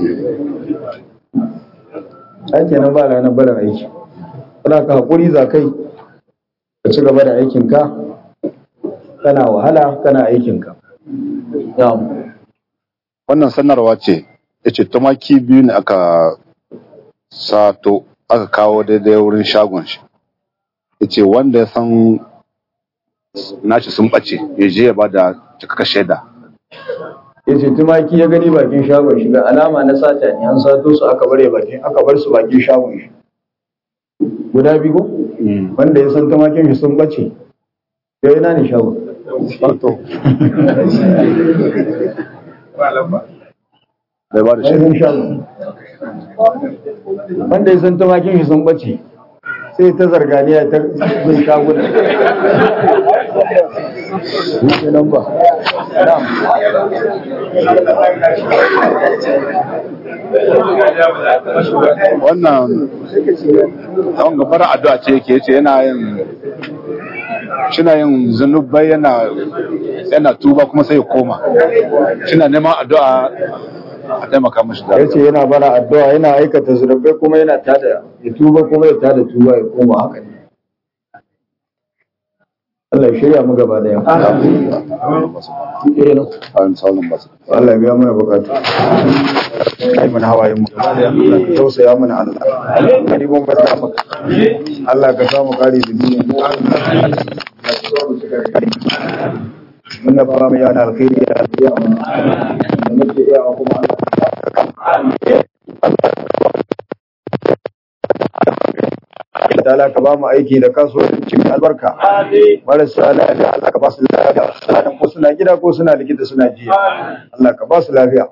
aiki nan ba ranar barin aiki kana ka haƙuri za kai ka ci gaba da aikinka kana wahala kana aikinka na'am wannan sanarwa ce ya ce tumaki biyu ne aka sato aka kawo daidai wurin shagon shi ya ce wanda ya san nashi sun ɓace ya je ya ba da cikakka shaida ya ce tumaki ya gani bakin shagon shi ga alama na sata ne an sato su aka bare bakin aka bar su bakin shagon shi guda biyu ko wanda ya san tumakin shi sun bace ya ina ne shagon bai ba da shaida ainihin shagon wanda ya san tumakin shi sun bace sai ta zarganiya ta bin shaguna Yake nan ba. Na'am. wannan tsawon gabar addu'a ce yake yace yana yin shina yin zunubai yana yana tuba kuma sai ya koma suna neman addu'a a taimaka mashi da ya ce yana bara addu'a yana aikata zunubai kuma yana tada ya tuba kuma ya tada tuba ya koma haka ne Allah ya shirya mu gaba daya Amin sauran basu. Allah ya biya mana bukatu kai mana hawayen mu gaba daya Allah ka tausaya mana Allah kari mun ba ta maka Allah ka samu kare da duniya mun na fara mai yana alkhairi ya biya mana da muke iya kuma Allah ta'ala ka ba mu aiki da kasuwanci mai albarka marasa lafiya Allah ka ba su lafiya sanan ko suna gida ko suna likita suna jiya Allah ka ba su lafiya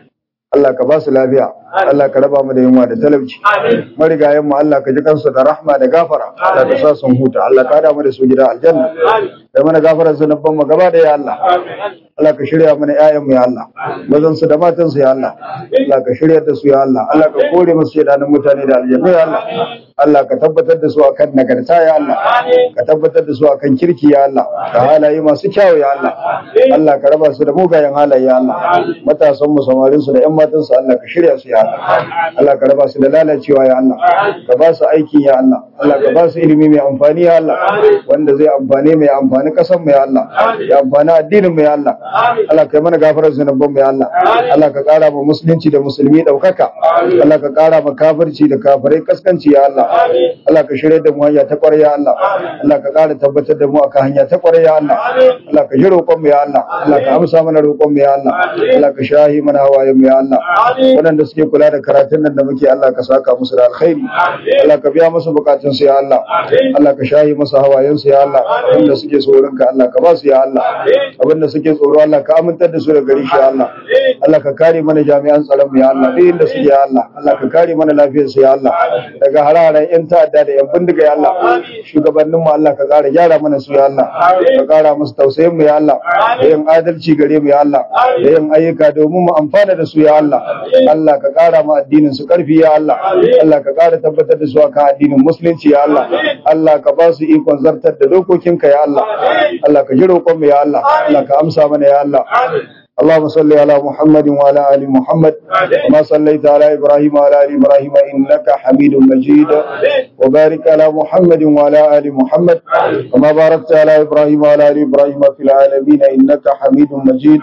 Allah ka ba su lafiya Allah ka raba mu da yunwa da talauci marigayen mu Allah ka ji kansu da rahma da gafara Allah ka sa sun huta Allah ka da mu da su gida aljanna da mana gafarar zunuban mu gaba da ya Allah Allah ka shirya mana ƴaƴan mu ya Allah mazan su da matan su ya Allah Allah ka shirya da su ya Allah Allah ka kore musu shedanin mutane da aljanna ya Allah Allah ka tabbatar da su akan nagarta ya Allah ka tabbatar da su akan kirki ya Allah ka halaye masu kyawu ya Allah Allah ka raba su da mugayen halaye ya Allah matasan mu samarin su da ƴan matan su Allah ka shirya su ya Allah Allah ka raba su da lalacewa ya Allah ka ba su aiki ya Allah Allah ka ba su ilimi mai amfani ya Allah wanda zai amfane mai amfani kasan mu ya Allah ya amfani addinin mu ya Allah Allah ka yi mana gafarar zunuban mu ya Allah Allah ka kara ma musulunci da musulmi daukaka Allah ka kara ma kafirci da kafirai kaskanci ya Allah Allah ka shirya da mu hanya ta kwarai ya Allah Allah ka kara tabbatar da mu akan hanya ta kwarai ya Allah Allah ka ji roƙon mu ya Allah Allah ka amsa mana roƙon mu ya Allah Allah ka shahi mana hawayen mu ya Allah waɗanda suke kula da karatun nan da muke Allah ka saka musu da alkhairi Allah ka biya musu bukatun su ya Allah Allah ka shahi musu hawayen su ya Allah abinda suke tsoron ka Allah ka ba su ya Allah abinda suke tsoro Allah ka amintar da su da gari shi ya Allah Allah ka kare mana jami'an tsaron mu ya Allah duk inda suke ya Allah Allah ka kare mana lafiyar su ya Allah daga hararen yan ta'adda da yan bindiga ya Allah shugabannin mu Allah ka kara gyara mana su ya Allah ka kara musu tausayin mu ya Allah da yin adalci gare mu ya Allah da yin ayyuka domin mu amfana da su ya Allah Allah ka kara mu addinin su karfi ya Allah Allah ka kara tabbatar da su akan addinin musulunci ya Allah Allah ka ba su ikon zartar da dokokinka ya Allah Allah ka ji roƙon mu ya Allah Allah ka amsa mana ya Allah اللهم صل على محمد وعلى ال محمد كما صليت على ابراهيم وعلى ال ابراهيم انك حميد مجيد وبارك على محمد وعلى ال محمد كما باركت على ابراهيم وعلى ال ابراهيم في العالمين انك حميد مجيد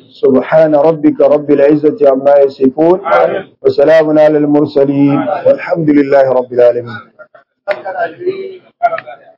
سبحان ربك رب العزه عما يصفون وسلام على المرسلين والحمد لله رب العالمين